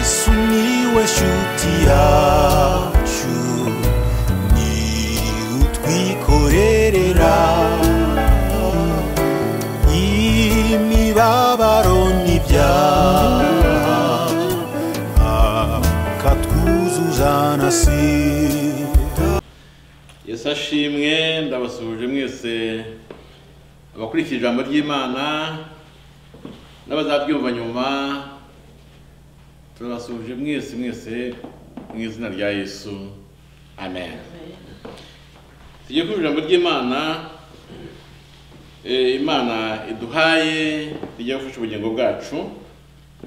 sumiłeś utiaciu ni utwikorerera imibabaro n'ibyaha akatwuzuza na sida yesu ashimwe ndabasuhuje mwese abakurikira ijambo ry'imana n'abazabyumva nyuma turabasuhuje mwese mwese mu izina rya yesu amen tujye ku ijambo ry'imana Eh, imana iduhaye rijya gufasha ubugingo bwacu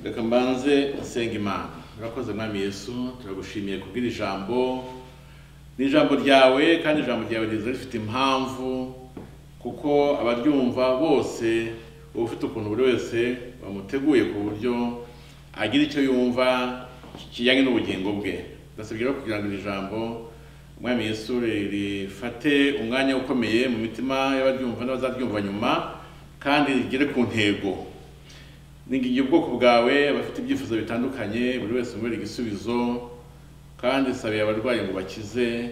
reka mbanze nsenga imana urakoze mwami yesu turagushimiye kubw'iri jambo ni ijambo ryawe kandi ijambo ryawe riza rifite impamvu kuko abaryumva bose uba ufite ukuntu buri wese bamuteguye ku buryo agira icyo yumva kijyanye n'ubugingo bwe ndasabye rero kugira ngo iri jambo umwami Yesu rifate umwanya ukomeye mu mitima y'abaryumva n'abazaryumva nyuma kandi rigere ku ntego ningiye ubwoko bwawe abafite ibyifuzo bitandukanye buri wese umubera igisubizo kandi sabiye abarwayi ngo bakize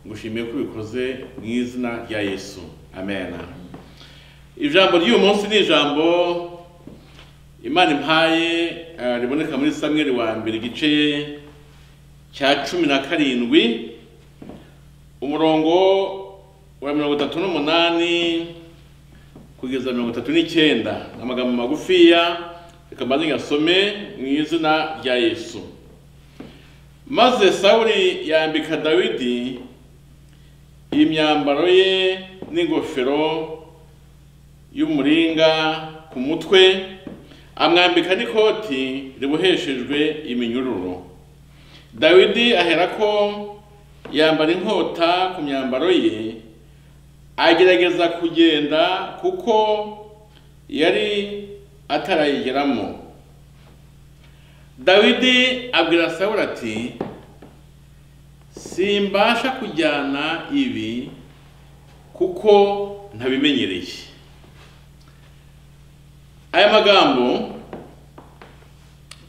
ngushimiye ko ubikoze mu izina rya yesu amen ijambo ry'uyu munsi ni ijambo imana impaye eh, riboneka muri samweri wa mbere igice cya cumi na karindwi umurongo wa mirongo itatu n'umunani kugeza mirongo itatu n'icyenda amagambo magufiya reka mbanze ngasome mu izina rya yesu maze sawuli yambika dawidi imyambaro ye n'ingofero y'umuringa ku mutwe amwambika n'ikoti riboheshejwe iminyururu dawidi aherako yambara inkota ku myambaro ye agerageza kugenda kuko yari atarayigeramo dawidi abwira sawuli ati simbasha kujyana ibi kuko ntabimenyereye aya magambo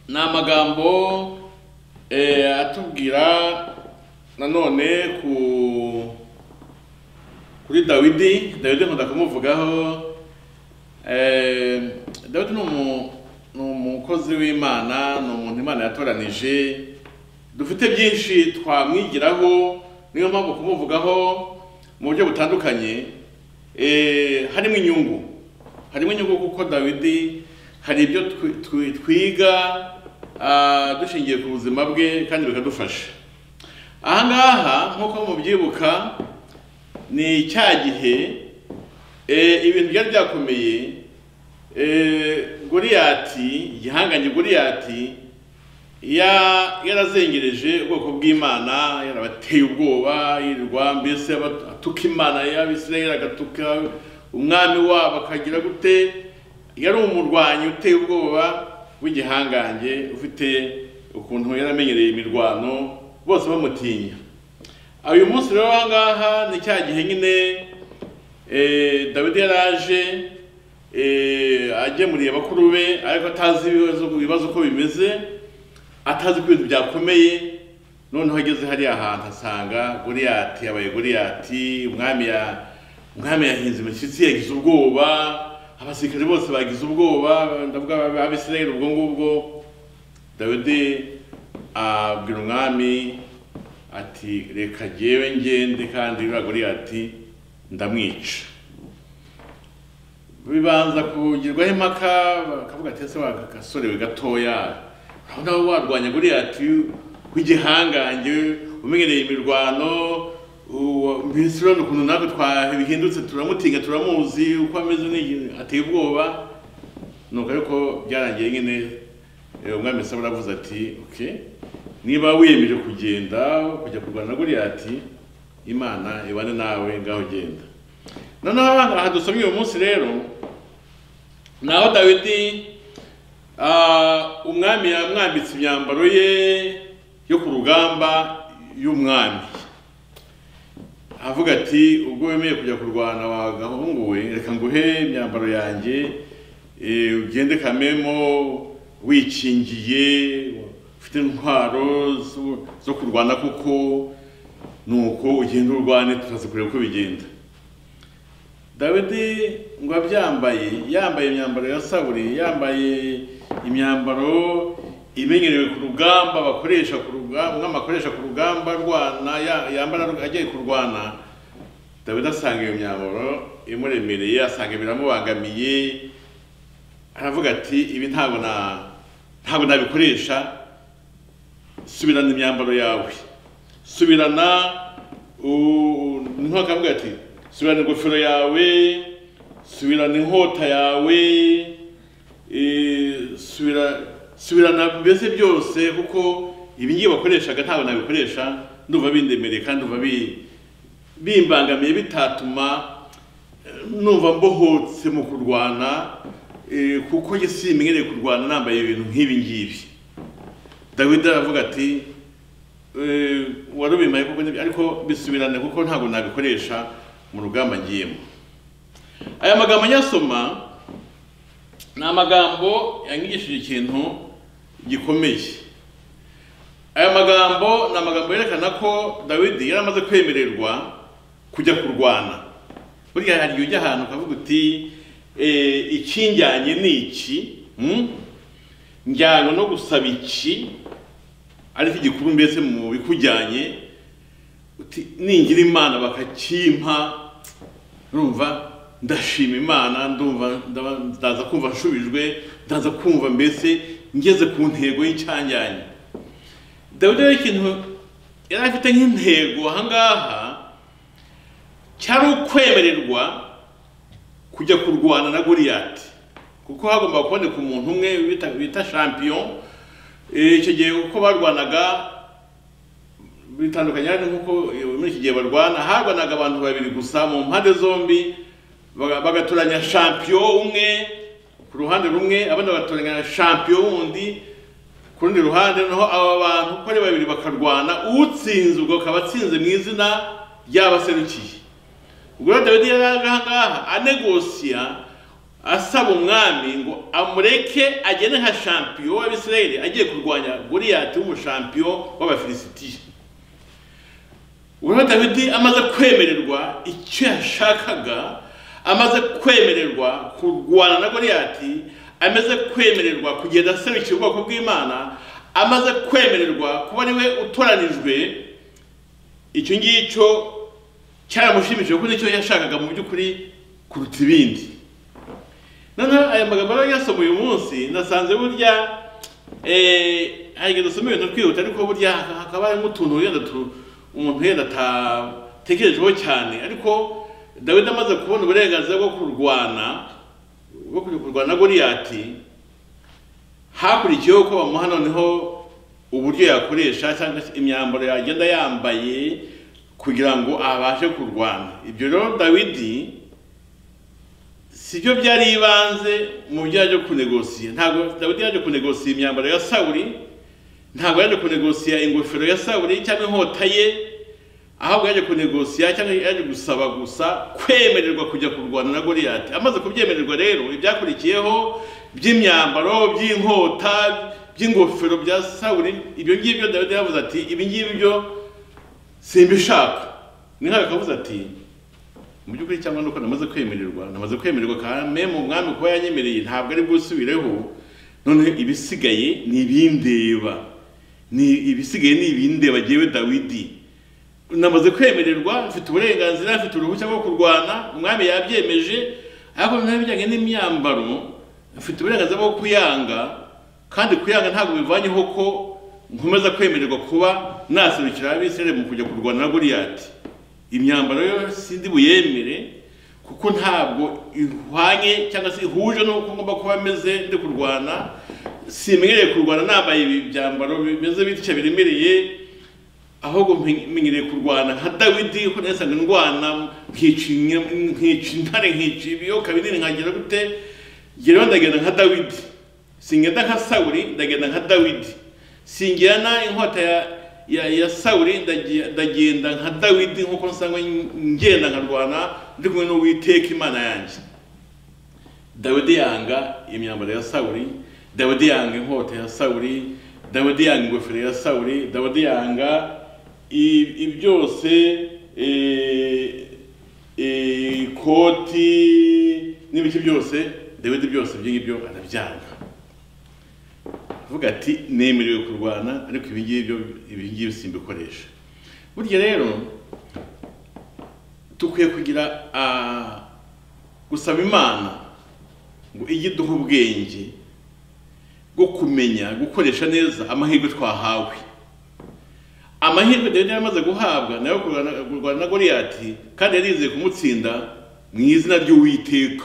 ni amagambo eh, atubwira nanone ku kuri dawidi dawidi nkunda kumuvugaho eh, dawidi ni umu ni umukozi w'imana ni umuntu imana yatoranije dufite byinshi twamwigiraho niyo mpamvu kumuvugaho mu buryo butandukanye eh, harimo inyungu harimo inyungu kuko dawidi hari ibyo twi- twi- twiga ah, dushingiye ku buzima bwe kandi bikadufasha aha ngaha nk'uko mubyibuka ni cya gihe eh, ibintu byari byakomeye Eh, Goliyati igihangange Goliyati ya- yarazengereje ubwoko bw'Imana yarabateye ubwoba yirirwa mbese aba- atuka Imana y'Abisirayeli agatuka umwami wabo akagira gute yari umurwanyi uteye ubwoba w'igihangange ufite ukuntu yaramenyereye imirwano bose bamutinya uyu munsi rero aha ngaha ni cya gihe nyine eh, dawidi yaraje eh, agemuriye bakuru be ariko atazi ibibazo ibibazo uko bimeze atazi ko ibintu byakomeye noneho ageze hariya hantu asanga goliyati yabaye goliyati umwami ya umwami yahinze imishyitsi yagize ubwoba abasirikare bose bagize ubwoba ndavuga ab- abisirayeli ubwo ngubwo dawidi abwira umwami ati reka jyewe ngende kandi uriya goliyati ndamwica bibanza kugirwaho impaka bakavuga ati ese wagasorewe gatoya urabona wowe warwanya goliyati w'igihangange umenyereye imirwano uwa- mbese urabona ukuntu natwe twabihindutse turamutinya turamuzi uko ameze ni- ateye ubwoba nuko ariko byarangiye nyine eh, umwami sawuli aravuze ati okay niba wiyemeje kugenda kujya kurwana na goliyati imana ibane nawe ngaho genda noneho abana aha dusomye uyu munsi rero ni aho dawidi ah, umwami yamwambitse imyambaro ye yo ku rugamba y'umwami avuga ati ubwo wemeye kujya kurwana wa gahungu we reka nguhe imyambaro yanjye eh, ugende kamemo wikingiye ufite intwaro zo- zo kurwana kuko nuko ugenda urwane tutazikureba uko bigenda dawidi ngo abyambaye yambaye imyambaro ya saburi yambaye imyambaro imenyerewe ku rugamba bakoresha ku rugamba umwami akoresha ku rugamba rwana ya- yambara agiye kurwana dawidi asanga iyo myambaro imuremereye asanga biramubangamiye aravuga ati ibi ntabwo na ntabwo nabikoresha subirana imyambaro yawe subirana u- niho akavuga ati subirana ingofero yawe subirana inkota yawe eh, subira- subirana mbese byose kuko ibi ngibi wakoreshaga ntabwo nabikoresha ndumva bindemereye kandi ndumva bi- bimbangamiye bitatuma eh, numva mbohotse mu kurwana eh, kuko njye simenyereye kurwana nambaye ibintu nk'ibi ngibi dawidi aravuga ati "Eh, warubimaye kuko nibyo ariko bisubirane kuko ntabwo nabikoresha mu rugamba ngiyemo aya magambo nyasoma ni amagambo yanyigishije ikintu gikomeye aya magambo ni amagambo yerekana ko dawidi yari amaze kwemererwa kujya kurwana burya hari igihe ujya ahantu ukavuga uti "Eh, ikinjyanye ni iki Hmm? njyana no gusaba iki ariko igikuru mbese mu bikujyanye uti ningira imana bakakimpa urumva ndashima imana ndumva ndaba- ndaza kumva nshubijwe ndaza kumva mbese ngeze ku ntego y'icyanjyanye dawidi rero ikintu yari afite nk'intego aha ngaha cyari ukwemererwa kujya kurwana na goliyati kuko hagomba kuboneka umuntu umwe bita- bita champion Eh, icyo gihe uko barwanaga bitandukanye hari nk'uko eh, muri iki gihe barwana harwanaga abantu babiri gusa mu mpande zombi baga- bagatoranya champion umwe ku ruhande rumwe abandi bagatoranya champion wundi ku rundi ruhande naho aba bantu uko ari babiri bakarwana utsinze ubwo akaba atsinze mu izina ry'abaserukiye ubwo rero dawidi yari ari ahangaha anegosiya asaba umwami ngo amureke agende nka champion w'abisirayeli agiye kurwanya goliyati w'umushampion w'abafilisitiya ubwo dawidi amaze kwemererwa icyo yashakaga amaze kwemererwa kurwana na goliyati amaze kwemererwa kugenda aserukira ubwoko bw'imana amaze kwemererwa kuba ariwe utoranijwe icyo ngicyo cyaramushimishije kuko nicyo yashakaga mu by'ukuri kuruta ibindi noneho aya magambo rero yasoma uyu munsi nasanze burya eh, hari igihe dusoma ibintu twihuta ariko burya hakaba harimo utuntu wenda tu- umuntu yenda atatekerejeho cyane ariko dawidi amaze kubona uburenganzira bwo kurwana bwo kujya kurwana na goliyati hakurikiyeho ko bamuha noneho uburyo yakoresha cyangwa se imyambaro yagenda yambaye kugira ngo abashe kurwana ibyo rero dawidi sibyo byari ibanze mu byo yaje kunegosiya ntabwo dawidi yaje kunegosiya imyambaro ya sawuri ntabwo yaje kunegosiya ingofero ya sawuri cyangwa inkota ye ahubwo yaje kunegosiya cyangwa yaje gusaba gusa kwemererwa kujya kurwana na goliyati amaze kubyemererwa rero ibyakurikiyeho by'imyambaro by'inkota by'ingofero bya sawuri ibyo ngibyo dawidi yavuze ati ibi ngibi byo simbishaka ni nkawe kavuze ati mu by'ukuri cyangwa nuko namaze kwemererwa namaze kwemererwa kame mu mwami kuba yanyemereye ntabwo ari bwusubireho noneho ibisigaye ni ibindeba ni ibisigaye ni ibindeba jyewe dawidi namaze kwemererwa mfite uburenganzira mfite uruhushya rwo kurwana umwami yabyemeje ariko noneho ibijyanye n'imyambaro mfite uburenganzira bwo kuyanga kandi kuyanga ntabwo bivanyeho ko nkomeza kwemererwa kuba naserukira abisirayeli mu kujya kurwana na goliyati imyambaro yo sindi buyemere kuko ntabwo ihwanye cyangwa se ihuje n'uko ngomba kuba meze ndi kurwana simenyereye kurwana nambaye ibi byambaro bimeze bitya biremereye ahubwo mpe- menyereye kurwana nka dawidi ko nasanzwe ndwana nkica inyo- nkica intare nkica ibiyoka binini nkagira gute ngereho ndagenda nka dawidi singenda nka sawuri ndagenda nka dawidi singirana inkota ya ya, ya sawuri ndagiye- ndagenda nka dawidi nk'uko nsanzwe ngenda nkarwana ndi kumwe n'uwiteka imana yanjye dawidi yanga imyambaro ya sawuri dawidi yanga inkota ya sawuri dawidi yanga ingofero ya sawuri dawidi yanga i- i- byose eh, eh, ikoti n'ibiki byose dawidi byose ibyo ngibyo arabyanga avuga ati nemerewe kurwana ariko ibi ngibi byo ibi ngibi simbikoresha burya rero dukwiye kugira ah, gusaba imana ngo ijye iduha ubwenge bwo kumenya gukoresha neza amahirwe twahawe amahirwe dawidi yari amaze guhabwa nayo kurwana kurwana na goliyati kandi yari yizeye kumutsinda mu izina ry'uwiteka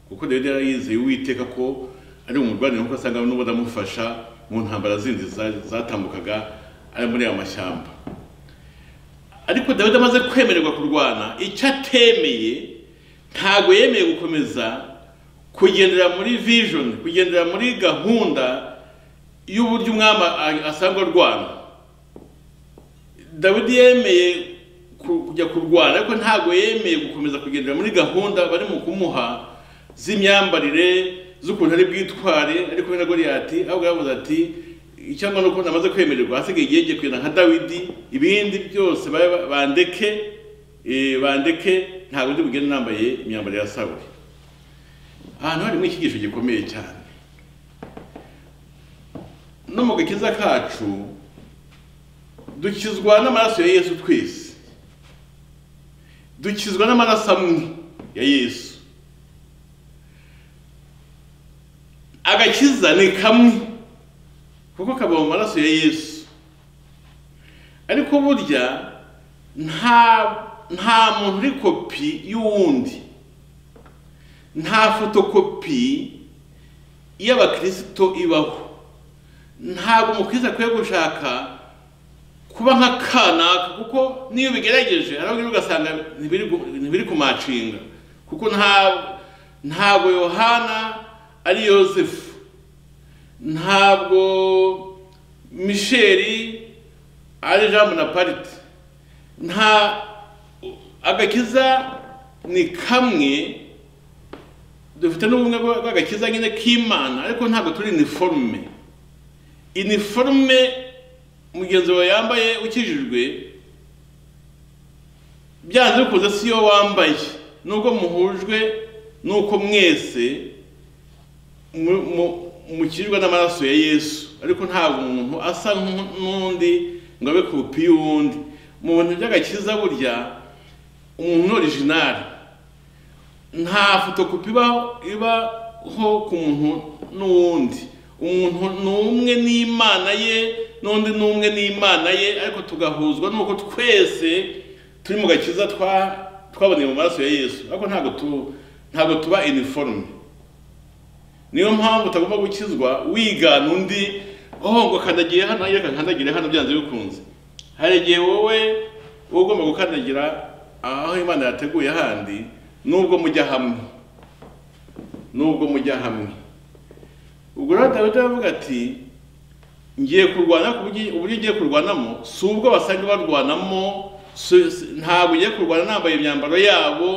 kuko dawidi yari yizeye uwiteka ko ari umurwanire nkuko asanga n'ubu amufasha mu ntambara zindi za- zatambukaga ari muri ayo mashyamba ariko dawidi amaze kwemererwa kurwana icyo atemeye ntabwo yemeye gukomeza kugendera muri vision kugendera muri gahunda y'uburyo umwami a- asangwa arwana dawidi yemeye ku- kujya kurwana ariko ntabwo yemeye gukomeza kugendera muri gahunda bari mu kumuha z'imyambarire z'ukuntu ari bwitware ariko we na goliyati ahubwo yavuze ati icyangwa nuko namaze kwemererwa hasigaye igihe ngiye kugenda nka dawidi ibindi byose ba- ba- bandeke eh, bandeke ntabwo ndi bugende nambaye imyambaro ya sawuri ahantu harimo icyigisho gikomeye cyane no mu gakiza kacu dukizwa n'amaraso ya yesu twese dukizwa n'amaraso amwe ya yesu agakiza ni kamwe kuko kaba mu maraso ya yesu ariko burya nta nta muntu uri kopi y'uwundi nta fotokopi y'abakirisito ibaho ntabwo umukristo akwiye gushaka kuba nka kanaka kuko niyo bigerageje hari aho ugasanga ntibiri gu- ntibiri kumacinga kuko nta ntabwo yohana ari yosefu ntabwo misheri ari jean bonaparite nta agakiza ni kamwe dufite n'ubumwe bwa- bw'agakiza nyine k'imana ariko ntabwo turi iniforume iniforume mugenzi wawe yambaye ukijijwe byanze bikunze si yo wambaye nubwo muhujwe nuko mwese mu- mu- mukijwe n'amaraso ya yesu ariko ntabwo umuntu asa nk'u- n'undi ngo abe kopi y'uwundi mu bintu by'agakiza burya umuntu ni orijinari nta fotokopi iba ibaho ku muntu n'uwundi umuntu ni umwe n'imana ye n'undi ni umwe n'imana ye ariko tugahuzwa nuko twese turi mu gakiza twa twaboneye mu maraso ya yesu ariko ntabwo tu ntabwo tuba iniforume niyo mpamvu utagomba gukizwa wigana undi oh ngo kandagiye hano reka nkandagire hano byanze bikunze hari igihe wowe uba ugomba gukandagira aho imana yateguye handi nubwo mujya hamwe nubwo mujya hamwe ubwo rero dawidi aravuga ati ngiye kurwana ku buryo uburyo ugiye kurwanamo si ubwo basanzwe barwanamo si- si- ntabwo ugiye kurwana nambaye imyambaro yabo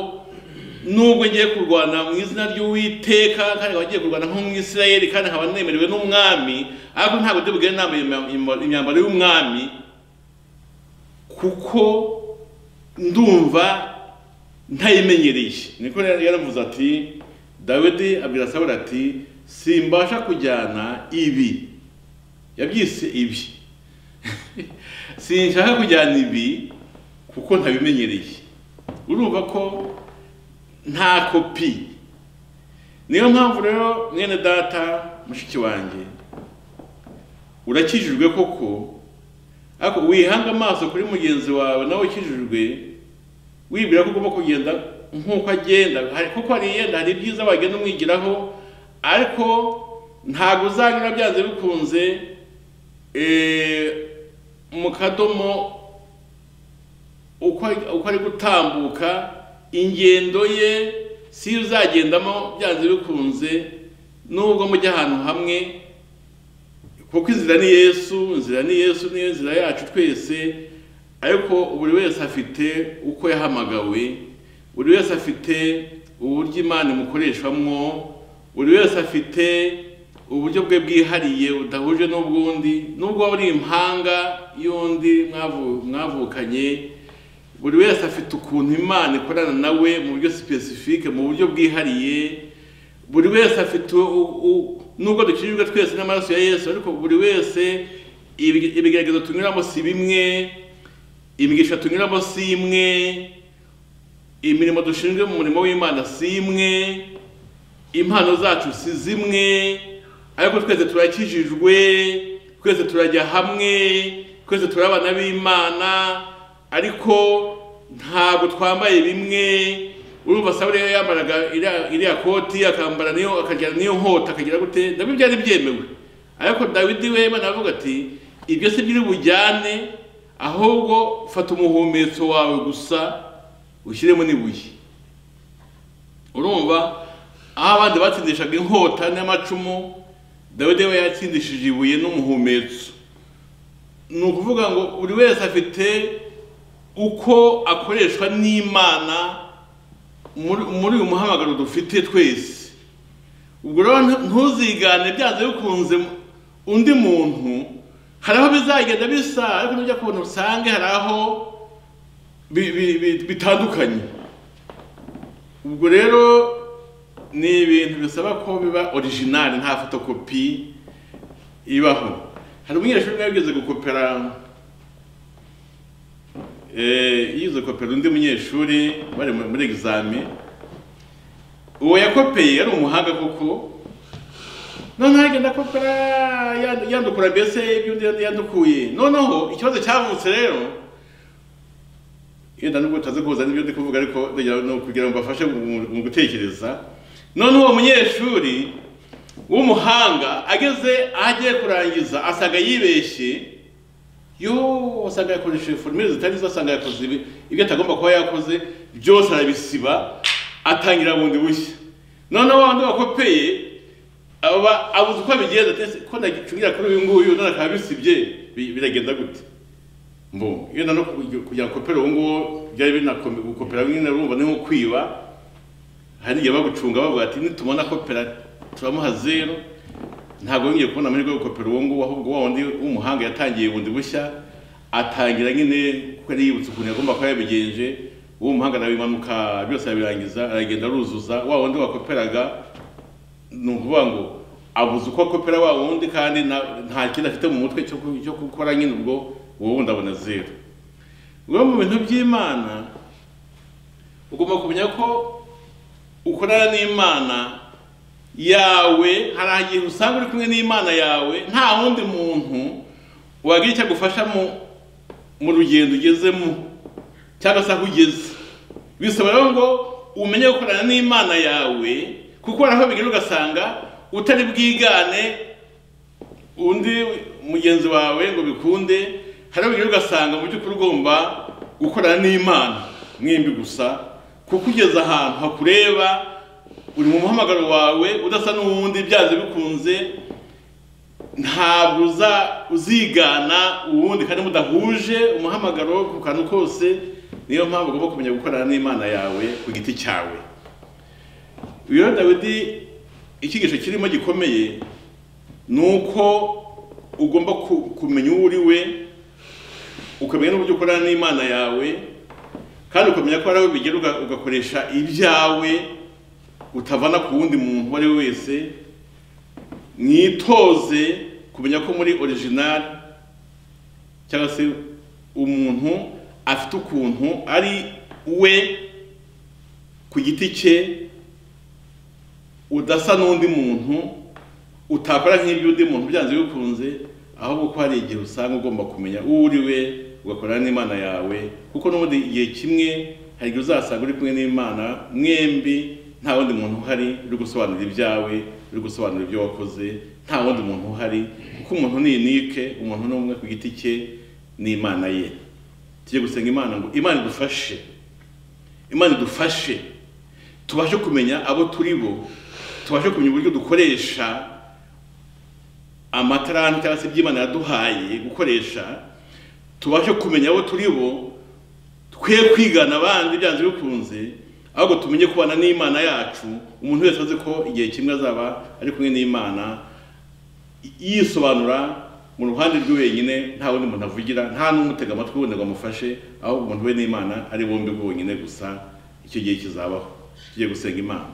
nubwo ngiye kurwana mu izina ry'uwiteka kandi nkaba ngiye kurwana nk'umwisirayeli kandi nkaba nemerewe n'umwami ariko ntabwo ndi bugende nambaye imya- imyambaro y'umwami kuko ndumva ntayimenyereye niko rero yaravuze ati dawidi abwira sawuli ati simbasha kujyana ibi yabyise ibi sinshaka kujyana ibi kuko ntabimenyereye urumva ko nta kopi niyo mpamvu rero mwene data mushiki wanjye urakijijwe koko ariko wihanga amaso kuri mugenzi wawe nawe ukijijwe wibwira ko ugomba kugenda nk'uko agenda hari kuko hari yenda hari ibyiza wagenda umwigiraho ariko ntabwo uzanyura byanze bikunze eh, mu kadomo uko ari- uko ari gutambuka ingendo ye si yo uzagendamo byanze bikunze nubwo mujya ahantu hamwe kuko inzira ni yesu inzira ni yesu niyo nzira yacu twese ariko buri wese afite uko yahamagawe buri wese afite uburyo imana imukoreshwamo buri wese afite uburyo bwe bwihariye budahuje n'ubw'undi nubwo waba uri impanga y'undi mwavu- mwavukanye buri wese afite ukuntu imana ikorana nawe mu buryo sipesifike mu buryo bwihariye buri wese afite u- u- nubwo dukijijwe twese n'amaraso ya yesu ariko buri wese ibi- ibigeragezo tunyuramo si bimwe imigisha tunyuramo si imwe imirimo dushinzwe mu murimo w'imana si imwe impano zacu si zimwe ariko twese turakijijwe twese turajya hamwe twese turi abana b'imana ariko ntabwo twambaye bimwe urumva sawuli yambaraga iriya- iriya koti akambara niyo akagira niyo nkota akagira gute nabyo byari byemewe ariko dawidi we imana aravuga ati ibyo si byo bujyane ahubwo fata umuhumetso wawe gusa ushyiremo n'ibuye urumva aho abandi batsindishaga inkota n'amacumu dawidi we yatsindishije ibuye n'umuhumetso ni ukuvuga ngo buri wese afite uko akoreshwa n'imana muri muri uyu muhamagaro dufite twese ubwo rero ntu- ntuzigane byanze bikunze undi muntu hari aho bizagenda bisa ariko nujya kubona usange hari aho bi- bi- bi- bitandukanye ubwo rero ni ibintu bisaba ko biba orijinali nta fotokopi ibaho hari umunyeshuri umwe yigeze gukopera eh, yigeze gukopera undi munyeshuri bari mu- muri egizami uwo yakopeye yari umuhanga koko noneho agenda akopera yandu- yandukura mbese iby'undi yandi yandukuye noneho ikibazo cyavutse rero yenda nubwo utazi kuza n'ibyo ndi kuvuga ariko ndagira no kugira ngo bafashe mu mu gutekereza none uwo munyeshuri w'umuhanga ageze aho agiye kurangiza asanga yibeshye yo asanga yakoresheje formule zitari zo asanga yakoze ibi- ibyo atagomba kuba yakoze byose arabisiba atangira bundi bushya noneho wa wundi wakopeye aba abuze uko abigenza ati "Ese ko nagicungira kuri uyu nguyu none akaba abisibye bi- biragenda gute mbo iyo nano kugira ngo kopera uwo nguwo byari binakome gukopera nyine urumva ni nko kwiba hari igihe bagucunga bavuga ati nitumona kopera turamuha zero ntabwo yongeye kubona amahirwe yo gukopera uwo nguwo ahubwo wa wundi w'umuhanga yatangiye bundi bushya atangira nyine kuko yari yibutse ukuntu yagomba kuba yabigenje uwo muhanga arabimanuka byose arabirangiza aragenda aruzuza wa wundi wakoperaga ni ukuvuga ngo abuze uko akopera wa wundi kandi na- nta kintu afite mu mutwe cyo ku- cyo gukora nyine ubwo wowe wundi abona zero ubwo mu bintu by'imana ugomba kumenya ko ukorana n'imana yawe hari ahantu usanga uri kumwe n'imana yawe nta wundi muntu wagira icyo agufasha mu mu rugendo ugezemo cyangwa se aho ugeze bisaba rero ngo umenye gukorana n'imana yawe kuko hari aho bigera ugasanga utari bwigane undi mugenzi wawe ngo bikunde hari aho ugasanga mu by'ukuri ugomba gukorana n'imana mwembi gusa kuko ugeze ahantu hakureba uri mu muhamagaro wawe udasa n'uwundi byanze bikunze ntabwo uza uzigana uwundi kandi mudahuje umuhamagaro ku kantu kose niyo mpamvu ugomba kumenya gukorana n'imana yawe ku giti cyawe rero dawidi icyigisho kirimo gikomeye nuko ugomba ku- kumenya uwo uri we ukamenya n'uburyo ukorana n'imana yawe kandi ukamenya ko hari aho bigera uga- ugakoresha ibyawe utavana ku wundi muntu uwo ari we wese mwitoze kumenya ko muri orijinali cyangwa se umuntu afite ukuntu ari we ku giti cye udasa n'undi muntu utakora nk'iby'undi muntu byanze bikunze ahubwo ko hari igihe usanga ugomba kumenya uwo uri we ugakorana n'imana yawe kuko n'ubundi igihe kimwe hari igihe uzasanga uri kumwe n'imana mwembi nta wundi muntu uhari uri gusobanura ibyawe uri gusobanura ibyo wakoze nta wundi muntu uhari kuko umuntu ni unike umuntu ni umwe ku giti cye n'imana ye tujye gusenga imana ngo imana idufashe imana idufashe tubashe kumenya abo turi bo tubashe kumenya uburyo dukoresha amatarani cyangwa se iby'imana yaduhaye gukoresha tubashe kumenya abo turi bo twe kwigana abandi byanze bikunze ahubwo tumenye kubana n'imana yacu umuntu wese azi ko igihe kimwe azaba ari kumwe n'imana yisobanura mu ruhande rwe wenyine nta wundi muntu avugira nta n'umutega amatwi wundi ngo amufashe ahubwo umuntu we n'imana ari bombi bwonyine gusa icyo gihe kizabaho tugiye gusenga imana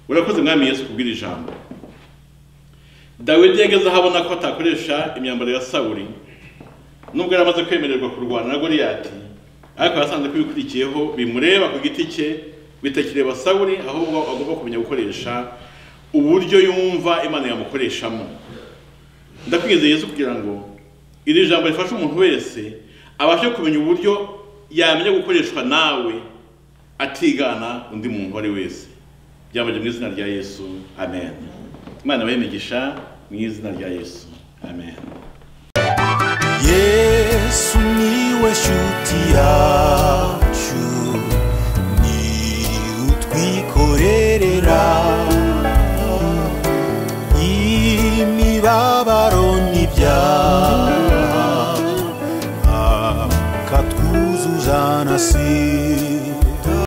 urakoze mwami yesu kubwira ijambo dawidi yageze aho abona ko atakoresha imyambaro ya sawuri nubwo yari amaze kwemererwa kurwana na goliyati ariko yasanze ko ibikurikiyeho bimureba ku giti cye bitakireba sawuri ahubwo agomba kumenya gukoresha uburyo yumva imana yamukoreshamo ndakwizeye Yesu kugira ngo iri jambo rifashe umuntu wese abashe kumenya uburyo yamenya gukoreshwa nawe atigana undi muntu uwo ari we wese byabajye mu izina rya yesu amen imana imigisha mu izina rya yesu amen yesu niwe shuti yacu ni utwikorerera imibabaro n'ibyaha akatwuzuza na sida